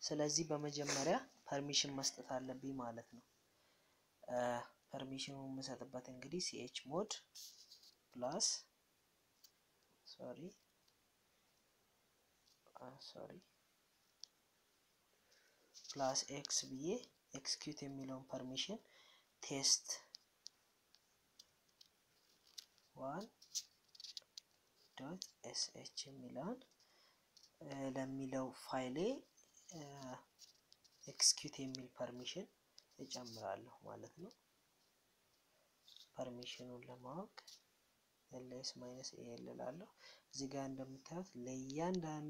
ስለዚህ በመጀመሪያ ፐርሚሽን መስጠት አለብኝ ማለት ነው። ፐርሚሽኑ የምሰጥበት እንግዲህ ሲኤች ሞድ ፕላስ ሶሪ ሶሪ ፕላስ ኤክስ ብዬ ኤክስኪዩት የሚለውን ፐርሚሽን ቴስት ዋን ዶት ኤስኤች የሚለውን ለሚለው ፋይሌ ኤክስኪዩት የሚል ፐርሚሽን እጨምራለሁ ማለት ነው። ፐርሚሽኑን ለማወቅ ኤልኤስ ማይነስ ኤ እላለሁ። እዚህ ጋር እንደምታዩት ለእያንዳንዱ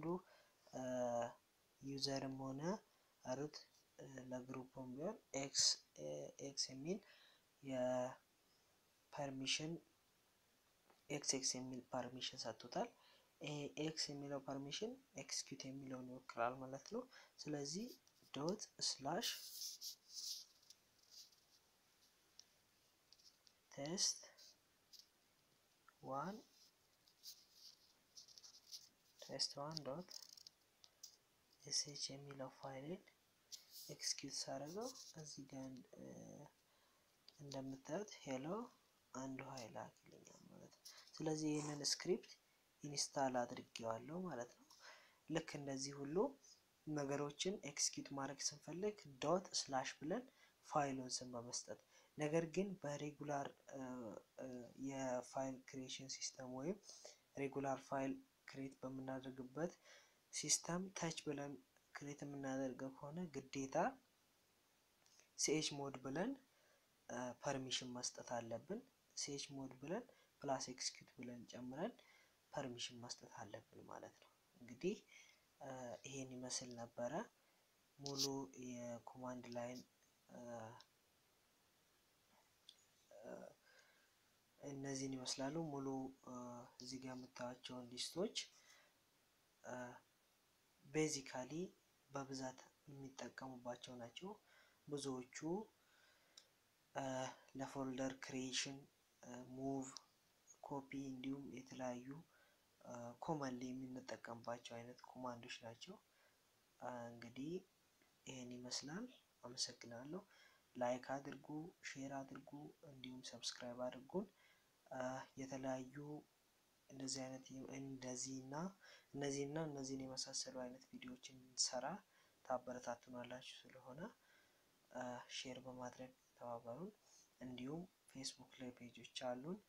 ዩዘርም ሆነ ሩት ለግሩፕም ቢሆን ኤክስ ኤክስ የሚል የፐርሚሽን ኤክስ ኤክስ የሚል ፐርሚሽን ሰጥቶታል። ኤክስ የሚለው ፐርሚሽን ኤክስኪዩት የሚለውን ይወክላል ማለት ነው። ስለዚህ ዶት ስላሽ ቴስት ዋን ቴስት ዋን ዶት ኤስኤች የሚለው ፋይልን ኤክስኪዩት ሳደርገው እዚህ ጋር እንደምታዩት ሄሎ አንዱ ኃይል አክልኛል ማለት ነው። ስለዚህ ይህንን ስክሪፕት ኢንስታል አድርጌዋለሁ ማለት ነው። ልክ እንደዚህ ሁሉ ነገሮችን ኤክስኪዩት ማድረግ ስንፈልግ ዶት ስላሽ ብለን ፋይሉን ስም በመስጠት ነገር ግን በሬጉላር የፋይል ክሪኤሽን ሲስተም ወይም ሬጉላር ፋይል ክሬት በምናደርግበት ሲስተም ታች ብለን ክሬት የምናደርገው ከሆነ ግዴታ ሲኤች ሞድ ብለን ፐርሚሽን መስጠት አለብን። ሲኤች ሞድ ብለን ፕላስ ኤክስኪዩት ብለን ጨምረን ፐርሚሽን መስጠት አለብን ማለት ነው። እንግዲህ ይሄን ይመስል ነበረ ሙሉ የኮማንድ ላይን እነዚህን ይመስላሉ። ሙሉ እዚህ ጋር የምታዩቸውን ሊስቶች ቤዚካሊ በብዛት የሚጠቀሙባቸው ናቸው። ብዙዎቹ ለፎልደር ክሪኤሽን፣ ሙቭ፣ ኮፒ እንዲሁም የተለያዩ ኮመንሊ የምንጠቀምባቸው አይነት ኮማንዶች ናቸው። እንግዲህ ይህን ይመስላል። አመሰግናለሁ። ላይክ አድርጉ፣ ሼር አድርጉ፣ እንዲሁም ሰብስክራይብ አድርጉን። የተለያዩ እንደዚህ አይነት እንደዚህ እና እነዚህ እና እነዚህን የመሳሰሉ አይነት ቪዲዮዎችን እንድንሰራ ታበረታቱናላችሁ ስለሆነ ሼር በማድረግ ተባበሩን። እንዲሁም ፌስቡክ ላይ ፔጆች አሉን።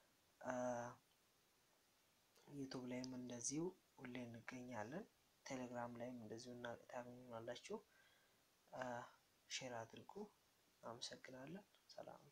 ዩቱብ ላይም እንደዚሁ ሁሌ እንገኛለን። ቴሌግራም ላይም እንደዚሁ ታገኙናላችሁ። ሼር አድርጉ። አመሰግናለን። ሰላም